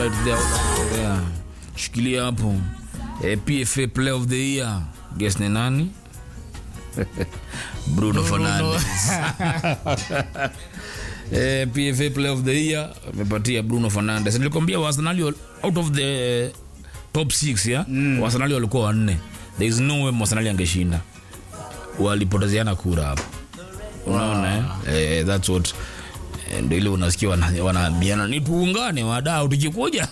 right there, there. shikilia hapo eh, pfa player of the year guess ni nani bruno fernandes eh, pfa player of the year amepatia bruno fernandes nilikwambia waarsenali wal- out of the top 6 ya mm. waarsenali walikuwa wanne there is no way mwasenali angeshinda walipotezeana kura hapo unaona eh? eh, that's what eh, ndo ile unasikia wana- wanaambiana ni tuungane wadau tukikuja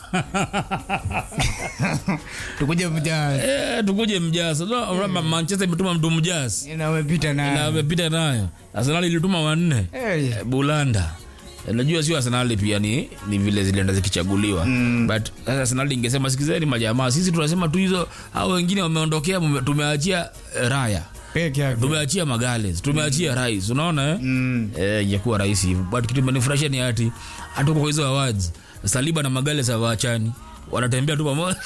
tukuje mjaa eh, tukuje mjasa no, mm. manchester imetuma mtu mjasi na umepita na na amepita nayo arsenali ilituma wanne Hey. Eh, bulanda Eh, najua sio arsenali pia ni, ni vile zilienda zikichaguliwa mm. but sasa arsenali ingesema sikizeni majamaa sisi tunasema tu hizo au wengine wameondokea mume- tumeachia eh, raya peke yake tumeachia magales tumeachia rais unaona eh? mm. eh, ingekuwa rahisi hivyo but kitu imenifurahisha ni ati hatuko kwa hizo awards saliba na magales hawaachani wanatembea tu pamoja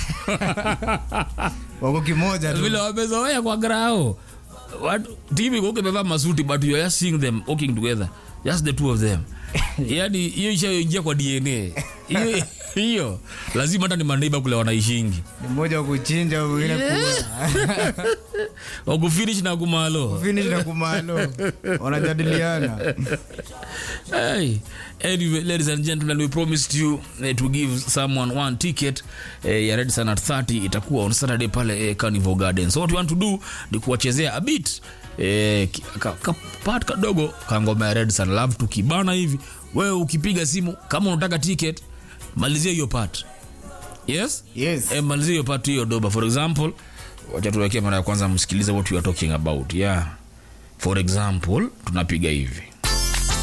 wako kimoja tu vile wamezoea kwa grao Watu- timu iko huko imevaa masuti but you are just seeing them walking together just the two of them yani hiyo ishaingia kwa dna hiyo hiyo lazima hata ni maneiba kule wanaishingi Ni mmoja wa kuchinja mwingine kula wakufinish na kumalo finish na kumalo wanajadiliana Hey, anyway, ladies and gentlemen, we promised you uh, to give someone one ticket uh, ya Red Sun at 30 itakuwa on Saturday pale uh, Carnival Garden. So what you want to do ni kuwachezea a bit eh, ki- ka, ka, part kadogo kangoma ya Red Sun love tukibana hivi. Wewe ukipiga simu kama unataka ticket, malizia hiyo part. Yes? yes Eh, malizia hiyo part hiyo doba. For example, wacha tuwekee mara ya kwanza msikilize what we are talking about. Yeah. For example, tunapiga hivi.